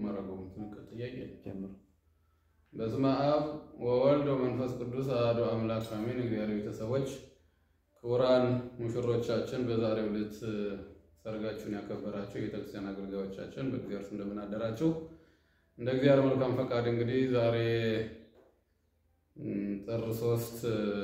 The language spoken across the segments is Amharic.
ማረገው ጥያቄ ጀምሮ በስመ አብ ወወልድ ወመንፈስ ቅዱስ አሐዱ አምላክ አሜን። እግዚአብሔር ቤተሰቦች ክቡራን ሙሽሮቻችን፣ በዛሬው ዕለት ሰርጋችሁን ያከበራችሁ የቤተክርስቲያን አገልጋዮቻችን በእግዚአብሔር ስም እንደምን አደራችሁ? እንደ እግዚአብሔር መልካም ፈቃድ እንግዲህ ዛሬ ም፣ ጥር ሶስት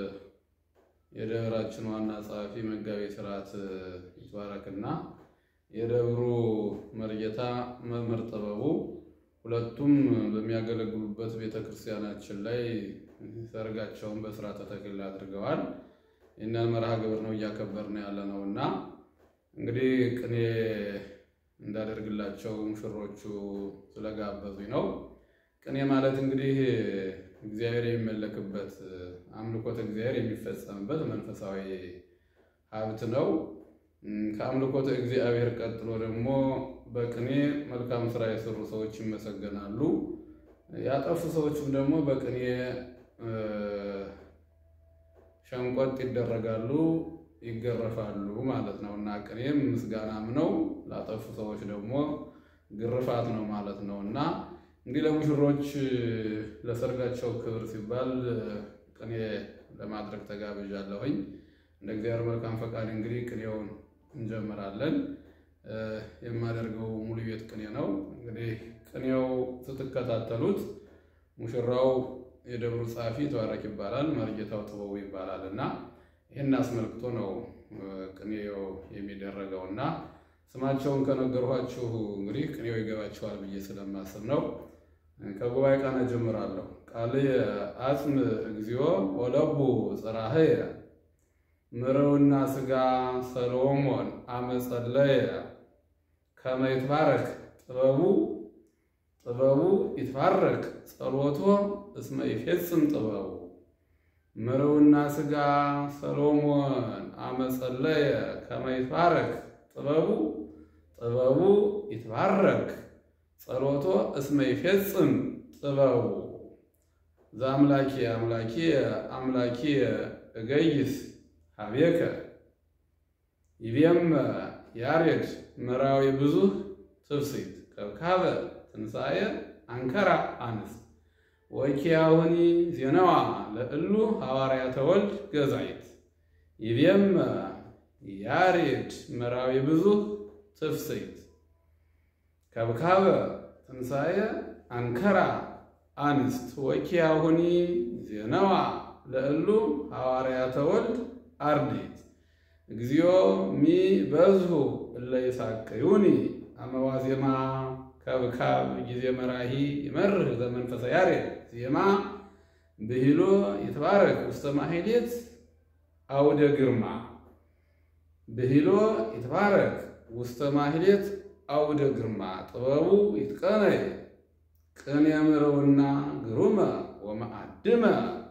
የደብራችን ዋና ጸሐፊ መጋቤ ሥርዓት ይትባረክና የደብሩ መርጌታ መምህር ጥበቡ ሁለቱም በሚያገለግሉበት ቤተክርስቲያናችን ላይ ሰርጋቸውን በስርዓተ ተክሊል አድርገዋል። ይህንን መርሃ ግብር ነው እያከበርን ያለ ነው እና እንግዲህ ቅኔ እንዳደርግላቸው ሙሽሮቹ ስለጋበዙኝ ነው። ቅኔ ማለት እንግዲህ እግዚአብሔር የሚመለክበት አምልኮተ እግዚአብሔር የሚፈጸምበት መንፈሳዊ ሀብት ነው። ከአምልኮተ እግዚአብሔር ቀጥሎ ደግሞ በቅኔ መልካም ስራ የሰሩ ሰዎች ይመሰገናሉ። ያጠፉ ሰዎችም ደግሞ በቅኔ ሸንቆጥ ይደረጋሉ፣ ይገረፋሉ ማለት ነው እና ቅኔም ምስጋናም ነው፣ ላጠፉ ሰዎች ደግሞ ግርፋት ነው ማለት ነው እና እንግዲህ ለሙሽሮች ለሰርጋቸው ክብር ሲባል ቅኔ ለማድረግ ተጋብዣለሁኝ። እንደ እግዚአብሔር መልካም ፈቃድ እንግዲህ ቅኔውን እንጀምራለን። የማደርገው ሙሉ ቤት ቅኔ ነው። እንግዲህ ቅኔው ስትከታተሉት ሙሽራው የደብሩ ጸሐፊ ተዋረክ ይባላል፣ መርጌታው ጥበቡ ይባላል እና ይህን አስመልክቶ ነው ቅኔው የሚደረገው እና ስማቸውን ከነገርኋችሁ እንግዲህ ቅኔው ይገባችኋል ብዬ ስለማስብ ነው። ከጉባኤ ቃና ጀምራለሁ። ቃልየ አጽም እግዚኦ ወለቡ ጽራህየ ምርውና ስጋ ሰሎሞን አመጸለየ ከመ ይትባረክ ጥበቡ ጥበቡ ይትባረክ ጸሎቶ እስመ ይፌጽም ጥበቡ ምርውና ስጋ ሰሎሞን አመጸለየ ከመ ይትባረክ ጥበቡ ጥበቡ ይትባረክ ጸሎቶ እስመ ይፌጽም ጥበቡ ዘአምላኪ አምላኪ አምላኪ እገይስ ሀቤከ ይቤም ያሬድ መራዊ ብዙህ ትፍሲት ከብካበ ትንሣኤ አንከራ አንስት ወኪያውኒ ዜናዋ ለእሉ ሐዋርያተ ወልድ ገዛይት ይቤም ያሬድ መራዊ ብዙህ ትፍሲት ከብካበ ትንሣኤ አንከራ አንስት ወኪያሁኒ ዜናዋ ለእሉ ሐዋርያተ ወልድ አርዲት እግዚኦ ሚ በዝሁ እለ ይሳቅዩኒ አመዋዜማ ከብካብ ጊዜ መራሂ ይመርህ ዘመንፈሰ ያሬድ ዜማ ብሂሎ ይትባረክ ውስተ ማሕሌት አውደ ግርማ ብሂሎ ይትባረክ ውስተ ማሕሌት አውደ ግርማ ጥበቡ ይትቀነይ ቅኔ ምረውና ግሩመ ወመአድመ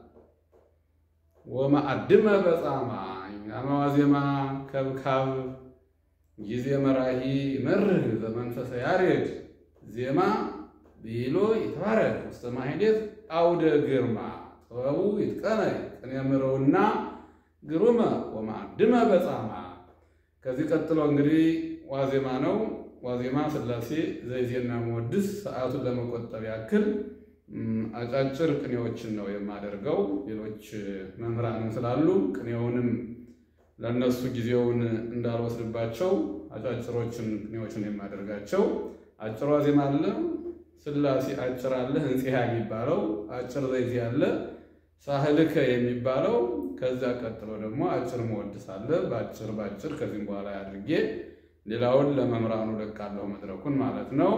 ወመአድመ በጻማ አመዋዜማ ከብካብ ጊዜ መራሂ መርህ በመንፈሰ ያሬድ ዜማ ብሂሎ ይትባረክ ውስተ ማሕሌት አውደ ግርማ ጥበቡ ይትቀነይ ቅኔ ምረውና ግሩመ ወመአድመ በጻማ። ከዚህ ቀጥሎ እንግዲህ ዋዜማ ነው። ዋዜማ ሥላሴ ዘይዜና መወድስ ሰዓቱን ለመቆጠብ ያክል አጫጭር ቅኔዎችን ነው የማደርገው። ሌሎች መምህራንም ስላሉ ቅኔውንም ለእነሱ ጊዜውን እንዳልወስድባቸው አጫጭሮችን ቅኔዎችን የማደርጋቸው። አጭር ዋዜማ አለ፣ ሥላሴ አጭር አለ፣ ህንጽያ የሚባለው አጭር ዘይዜ አለ፣ ሳህልከ የሚባለው ከዚያ ቀጥሎ ደግሞ አጭር መወድስ አለ። በአጭር በአጭር ከዚህም በኋላ አድርጌ ሌላውን ለመምህራኑ ለቃለሁ መድረኩን ማለት ነው።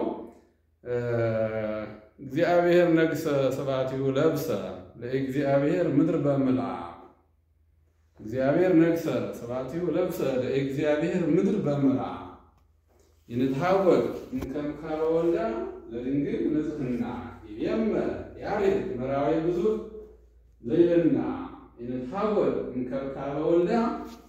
እግዚአብሔር ነግሰ ስብሐቲሁ ለብሰ ለእግዚአብሔር ምድር በምላ እግዚአብሔር ነግሰ ስብሐቲሁ ለብሰ ለእግዚአብሔር ምድር በምላ ይንትሐወቅ እምከምካበ ወልዳ ለድንግል ንጽሕና ይቤመ ያሬድ መራዊ ብዙ ዘይልና ይንትሐወቅ እምከምካበ ወልዳ